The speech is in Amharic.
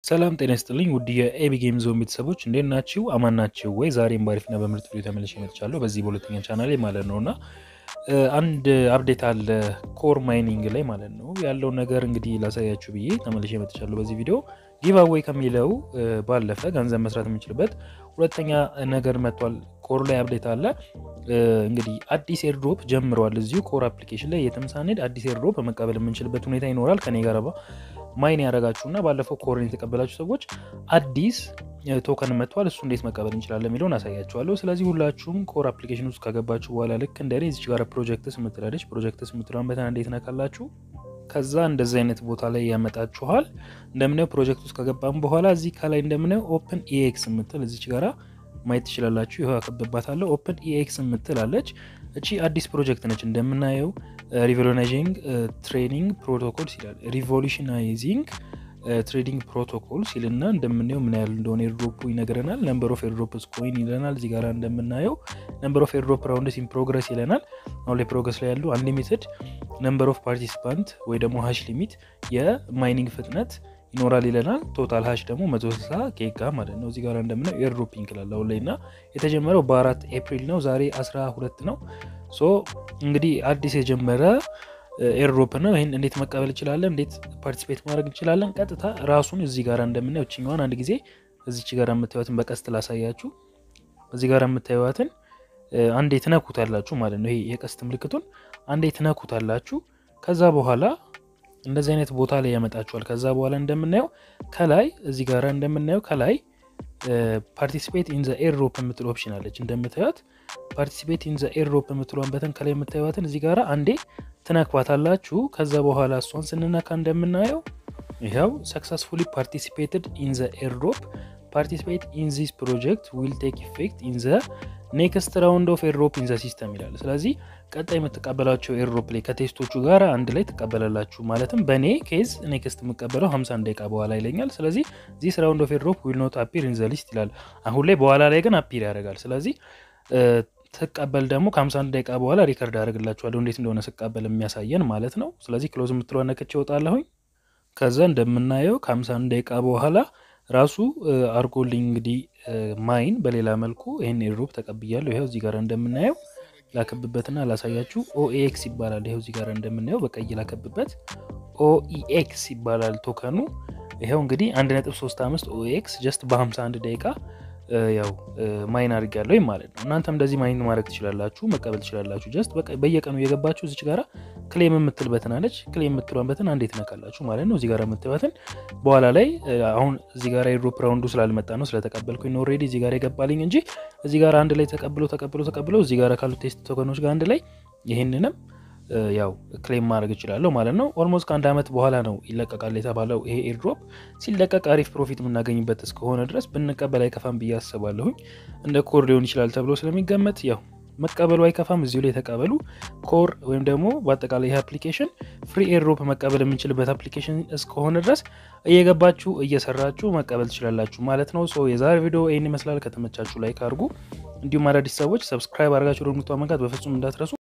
ሰላም ጤና ይስጥልኝ ውድ የኤቢ ጌም ዞን ቤተሰቦች እንዴት ናችሁ? አማን ናችሁ ወይ? ዛሬም ባሪፍና በምርጥ ቪዲዮ ተመልሼ መጥቻለሁ በዚህ በሁለተኛ ቻናሌ ማለት ነው እና አንድ አፕዴት አለ ኮር ማይኒንግ ላይ ማለት ነው ያለውን ነገር እንግዲህ ላሳያችሁ ብዬ ተመልሼ መጥቻለሁ በዚህ ቪዲዮ ጊቫዌይ ከሚለው ባለፈ ገንዘብ መስራት የምንችልበት ሁለተኛ ነገር መጥቷል። ኮር ላይ አፕዴት አለ እንግዲህ አዲስ ኤርድሮፕ ጀምረዋል። እዚሁ ኮር አፕሊኬሽን ላይ የትም ሳንሄድ አዲስ ኤርድሮፕ መቀበል የምንችልበት ሁኔታ ይኖራል። ከኔ ጋር ማይን ያደረጋችሁ እና ባለፈው ኮርን የተቀበላችሁ ሰዎች አዲስ ቶከን መጥቷል። እሱ እንዴት መቀበል እንችላለን የሚለውን አሳያችኋለሁ። ስለዚህ ሁላችሁም ኮር አፕሊኬሽን ውስጥ ከገባችሁ በኋላ ልክ እንደ እዚች ጋር ፕሮጀክትስ የምትላለች ፕሮጀክትስ የምትለውን በተና እንዴት ነካላችሁ ከዛ እንደዚህ አይነት ቦታ ላይ ያመጣችኋል። እንደምናየው ፕሮጀክት ውስጥ ከገባም በኋላ እዚህ ከላይ እንደምናየው ኦፕን ኢኤክስ የምትል እዚች ጋራ ማየት ትችላላችሁ። ይኸው ያከብባታለሁ። ኦፕን ኢኤክስ የምትል አለች። እቺ አዲስ ፕሮጀክት ነች። እንደምናየው ሪቮሉሽናይዚንግ ትሬዲንግ ፕሮቶኮል ይላል። ሪቮሉሽናይዚንግ ትሬዲንግ ፕሮቶኮል ሲልና እንደምናየው ምን ያህል እንደሆነ ኤርድሮፑ ይነግረናል። ነምበር ኦፍ ኤርድሮፕስ ኮይን ይለናል። እዚህ ጋር እንደምናየው ነምበር ኦፍ ኤርድሮፕ ራውንድስ ኢን ፕሮግረስ ይለናል። አሁን ላይ ፕሮግረስ ላይ ያሉ አንሊሚትድ ነምበር ኦፍ ፓርቲሲፓንት ወይ ደግሞ ሀሽ ሊሚት የማይኒንግ ፍጥነት ይኖራል ይለናል። ቶታል ሀሽ ደግሞ 160 ኬጋ ማለት ነው። እዚህ ጋር እንደምናየው ኤርድሮፒንግ ይላል አሁን ላይ እና የተጀመረው በአራት ኤፕሪል ነው። ዛሬ 12 ነው። ሶ እንግዲህ አዲስ የጀመረ ኤርድሮፕ ነው። ይህን እንዴት መቀበል እንችላለን? እንዴት ፓርቲሲፔት ማድረግ እንችላለን? ቀጥታ ራሱን እዚህ ጋር እንደምናየው ችኛዋን አንድ ጊዜ እዚች ጋር የምታዩትን በቀስት ላሳያችሁ። እዚህ ጋር የምታዩትን አንዴ ትነኩታላችሁ ማለት ነው። ይሄ የቀስት ምልክቱን አንዴ ትነኩታላችሁ። ከዛ በኋላ እንደዚህ አይነት ቦታ ላይ ያመጣችኋል። ከዛ በኋላ እንደምናየው ከላይ እዚህ ጋር እንደምናየው ከላይ ፓርቲሲፔት ኢን ዘ ኤርድሮፕ የምትል ኦፕሽን አለች። እንደምታዩት ፓርቲሲፔት ኢን ዘ ኤርድሮፕ የምትሏን በተን ከላይ የምታዩትን እዚህ ጋር አንዴ ትነክባታላችሁ። ከዛ በኋላ እሷን ስንነካ እንደምናየው ይኸው ሰክሰስፉሊ ፓርቲሲፔትድ ኢን ዘ ኤርድሮፕ ፓርቲሲፔት ኢን ዚስ ፕሮጀክት ዊል ቴክ ኢፌክት ኢን ዘ ኔክስት ራውንድ ኦፍ ኤርድሮፕ ኢን ዘ ሲስተም ይላል። ስለዚህ ቀጣይ የምትቀበላቸው ኤርድሮፕ ላይ ከቴስቶቹ ጋር አንድ ላይ ትቀበላላችሁ። ማለትም በእኔ ኬዝ ኔክስት የምቀበለው 51 ደቂቃ በኋላ ይለኛል። ስለዚህ ዚስ ራውንድ ኦፍ ኤርድሮፕ ዊል ኖት አፒር ኢን ዘ ሊስት ይላል። አሁን ላይ በኋላ ላይ ግን አፒር ያደርጋል። ስለዚህ ትቀበል ደግሞ ከ51 ደቂቃ በኋላ ሪከርድ አደርግላችኋለሁ እንዴት እንደሆነ ስቀበል የሚያሳየን ማለት ነው። ስለዚህ ክሎዝ የምትለዋ ነክቼ እወጣለሁኝ። ከዛ እንደምናየው ከ51 ደቂቃ በኋላ ራሱ አርጎልኝ እንግዲህ ማይን በሌላ መልኩ ይህን ኤርድሮፕ ተቀብያለሁ። ይኸው እዚህ ጋር እንደምናየው ላከብበትና ላሳያችሁ። ኦኤክስ ይባላል። ይኸው እዚህ ጋር እንደምናየው በቀይ ላከብበት ኦኢኤክስ ይባላል ቶከኑ። ይኸው እንግዲህ 1.35 ኦኤክስ ጀስት በ51 ደቂቃ ያው ማይን አድርጊያለሁ ማለት ነው። እናንተም እንደዚህ ማይን ማድረግ ትችላላችሁ፣ መቀበል ትችላላችሁ። ጀስት በየቀኑ እየገባችሁ እዚች ጋራ ክሌም የምትል በትን አለች። ክሌም የምትሏን በትን አንዴ ትነካላችሁ ማለት ነው። እዚህ ጋር የምትበትን በኋላ ላይ አሁን እዚህ ጋር ኤርድሮፕ ራውንዱ ስላልመጣ ነው ስለተቀበልኩኝ ነው ኦልሬዲ እዚህ ጋር የገባልኝ እንጂ እዚህ ጋር አንድ ላይ ተቀብሎ ተቀብሎ ተቀብሎ እዚህ ጋር ካሉ ቴስት ቶከኖች ጋር አንድ ላይ ይህንንም ያው ክሌም ማድረግ እችላለሁ ማለት ነው። ኦልሞስት ከአንድ ዓመት በኋላ ነው ይለቀቃል የተባለው ይሄ ኤርድሮፕ። ሲለቀቅ አሪፍ ፕሮፊት የምናገኝበት እስከሆነ ድረስ ብንቀበል አይከፋም ብዬ አስባለሁኝ። እንደ ኮር ሊሆን ይችላል ተብሎ ስለሚገመት ያው መቀበሉ አይከፋም። እዚሁ ላይ የተቀበሉ ኮር ወይም ደግሞ በአጠቃላይ ይህ አፕሊኬሽን ፍሪ ኤርድሮፕ መቀበል የምንችልበት አፕሊኬሽን እስከሆነ ድረስ እየገባችሁ እየሰራችሁ መቀበል ትችላላችሁ ማለት ነው። ሶ የዛሬ ቪዲዮ ይህን ይመስላል። ከተመቻችሁ ላይክ አድርጉ። እንዲሁም አዳዲስ ሰዎች ሰብስክራይብ አድርጋችሁ ደግሞ መንካት በፍጹም እንዳትረሱ።